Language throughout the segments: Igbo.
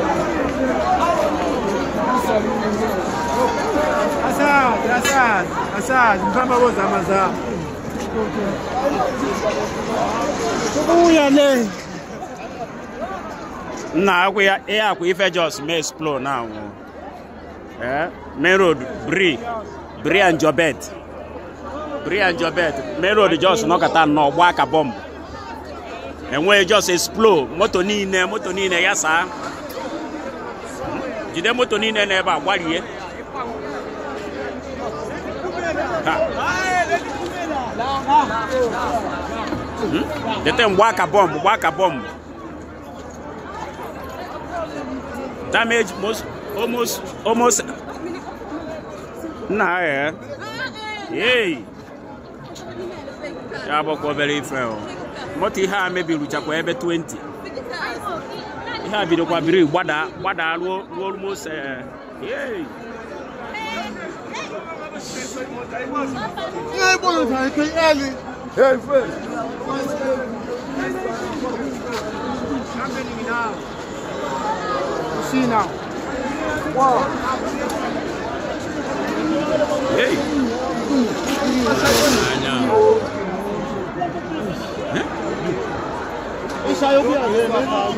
Asad, Asad, Asad, mfamba bozama za. Uya le. nna akwa ya ihe akwa ife jos mee explode na anwụ eh main road bri bri and jobet bri and jobet main road jos nọkọta nnọọ gba aka bọmbụ enweghị jos explode moto niile moto niile ya saa jide moto niile n'ebe a gbarie Ha. Hmm? dete mgba aka bọmbụ gba aka bọmbụ damage most almost almost nna ya yei ya bụkwa obere ife o moto ihe a mebiruchakwa ebe 20 ihe a bidokwa biri gbada gbada ruo ruo almost eh, yei Ihe bolo ta ke eli. Hey, friend. See now. Wow. yei Isa yo bi ale.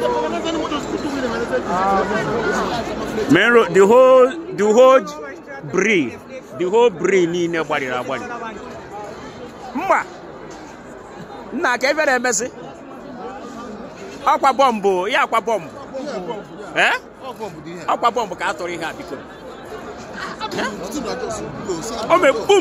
main road the whole the whole bri the whole bri niile gbariri agbari mba nna ka ebe na-emesi ọkwa bọmbụ ya akwa bọmbụ ee ọkwa bọmbụ ka a tụrụ ihe a biko o mee bum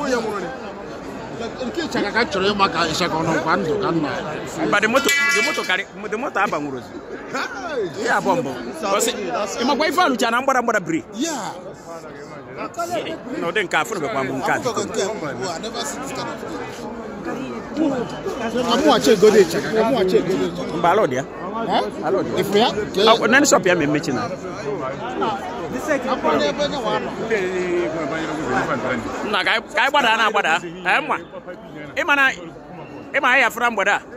Nke chaka ka chọrọ ịma ka ịsha ka ọ nọ nkwa ndụ ka nna. mba the moto the moto karị the moto abanwuru ozi ya bọmbụ Ọsị, ị makwa ife alụcha na mgbada mgbada bri Yeah. na ụdị nke afụrụbekwa m nke a biko I never see this kind of thing. Amu ache gode chaka. Amu ache gode. mba alụ dị ya Ha? alụ dị ya Ifu ya? Ọ- nani shop ya ma emechi na Akwụkwọ n'ebe nye wa nọ. nna ka anyị ka anyị gbada na agbada anyị mma ịma na ịma anyị afụra mgbede a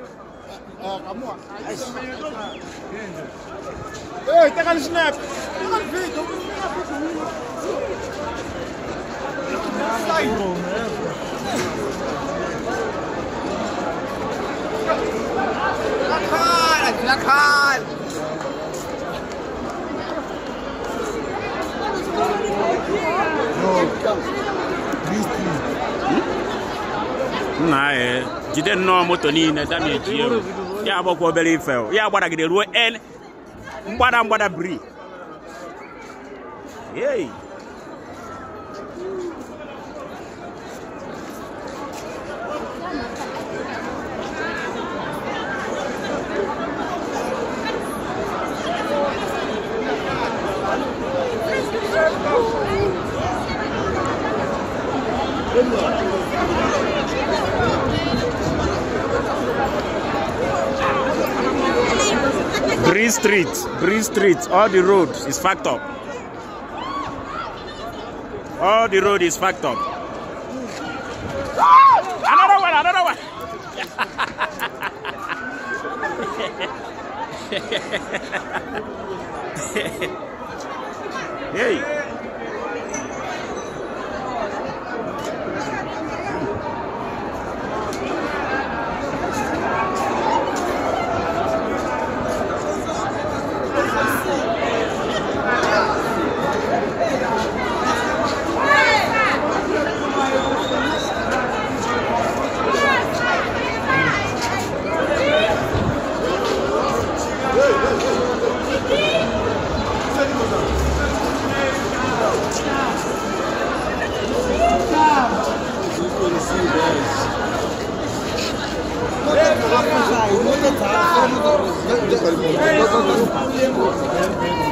Hey, take a snap. Take a video. nna anyị jide nnọọ moto niile dameji ewu ya agbakwa obere ife o. ya gbadagide ruo en mgbada mgbada bri Yay. Bree Street, Bree Street, all the road is fucked up. All the road is fucked up. Another one, another one. hey. Hey,